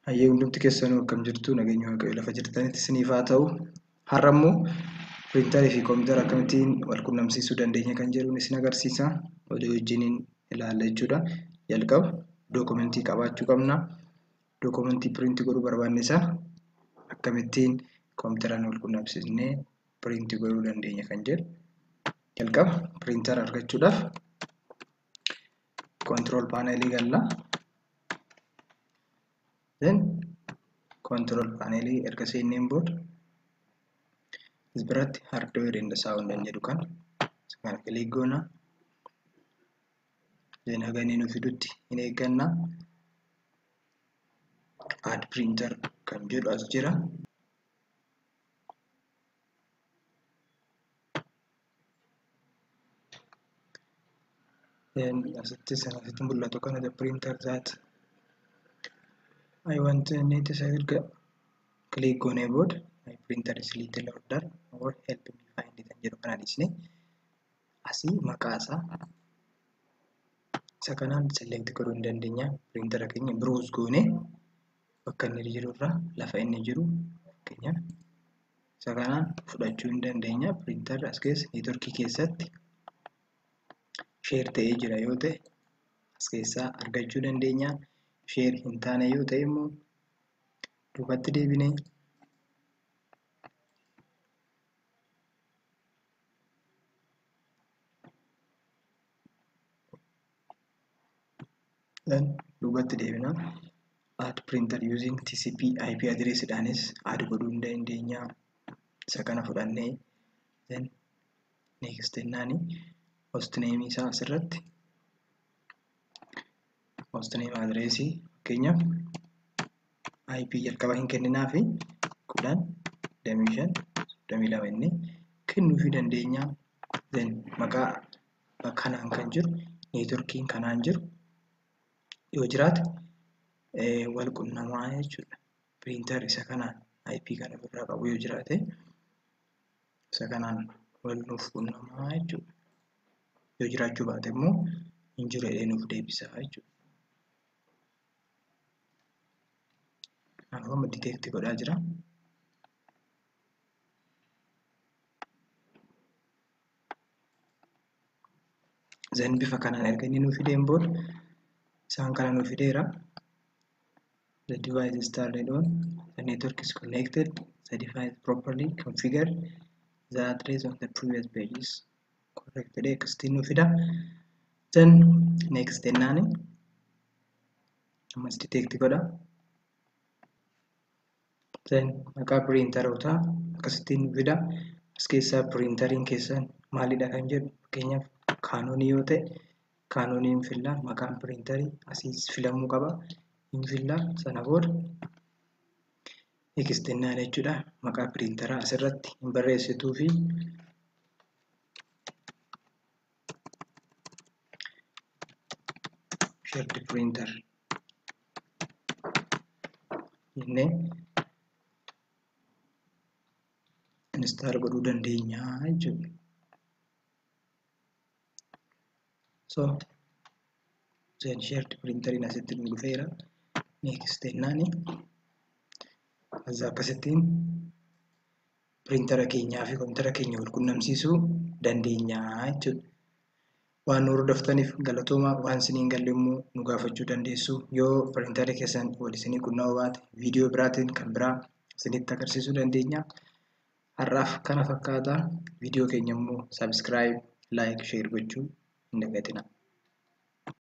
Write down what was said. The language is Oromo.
Hayyee hundumti keessanuu akkam jirtu nageenya waaqayyo lafa jirtanitti isiniif haa ta'u. Har'a immoo piriintarii fi koompitara akkamittiin wal quunnamsiisuu dandeenya kan jedhuun isin agarsiisa. Oduu wajjiniin ilaalla jechuudha. Jalqaba dookumentii qabaachuu qabna. Dookumentii piriintii godhuu barbaanne isaa akkamittiin koompiteraan wal quunnamsiisnee piriintii godhuu dandeenya kan jedhu. Jalqaba piriintara argachuudhaaf koontirool paaneelii galla. then control paneelii erga seenneen booda as biratti hardware and sound kan jedhu kan kana kilik goona then haga inni nu fidutti hin eegganna add printer kan jedhu as jira then asitti sanasitti mul'atu kana the printer that I want to need to say click on a board. My printer is little order or help me find it jedhu kana dhisne asii maqaa isaa isa kanaan select godhuu hin dandeenya. Piriintara keenya browse goone bakka inni jiru irraa lafa inni jiru fakkeenyaaf isa kanaan fudhachuu hin dandeenya. Piriintarri as keessa neetworkii keessatti sheer ta'ee jira yoo ta'e as keessaa argachuu dandeenya. sheer hin taane yoo ta'e immoo duubatti deebinee duubatti deebina add printer using TCP IP address dhaanis add godhuu hin dandeenya isa kana fudhannee then next jennaani host name isaa asirratti host name addressii fakkeenyaaf IP jalqaba hin kenninaa fi kudhan damii shan damii lama inni kennuufii dandeenya. Then maqaa kanaan kan jiru neetworkiin kanaan jiru yoo jiraate wal qunnamaa jechuudha. Piriintar isa kanaan IP kan ofirraa qabu yoo jiraate isa kanaan wal nuuf qunnamaa jechuudha. Yoo jiraachuu baate immoo hin jiru jedhee nuuf deebisaa jechuudha. Kanaafuu amma diteekti godhaa jira. Zan bifa kanaan erga inni nuu fideen booda isaan kana nuu fideera. The device is turned on. The network is connected. The device properly configured. The address of the previous page is corrected. Akkasitti nuu fida. Then next jennaani ammas diteekti godha. then maqaa piriintarootaa akkasittiin fida as keessaa piriintariin keessan maalidha kan jedhu fakkeenyaaf kaanoonii yoo ta'e kaanoonii hin fillaa maqaan piriintarii asii filamuu qaba hin fillaa sana booda ekistennaan jechuudha maqaa piriintaraa asirratti hin barreessituu fi shared printer jennee install godhuu dandeenya jechuudha. So, then shared printeriin asitti nu dhufeera. Next jennaani. As akkasittiin piriintara keenyaa fi koompitara keenya wal quunnamsiisuu dandeenya jechuudha. Waan nu hordoftaniif galatooma waan isiniin galle immoo nu gaafachuu dandeessu. Yoo piriintara keessan wal isinii quunnamuu baate viidiyoo biraatiin kan biraa isinitti agarsiisuu dandeenya. har'aaf kana fakkaata viidiyoo keenya immoo saabskiraayib laayik sheer gochuu hin dagatinaa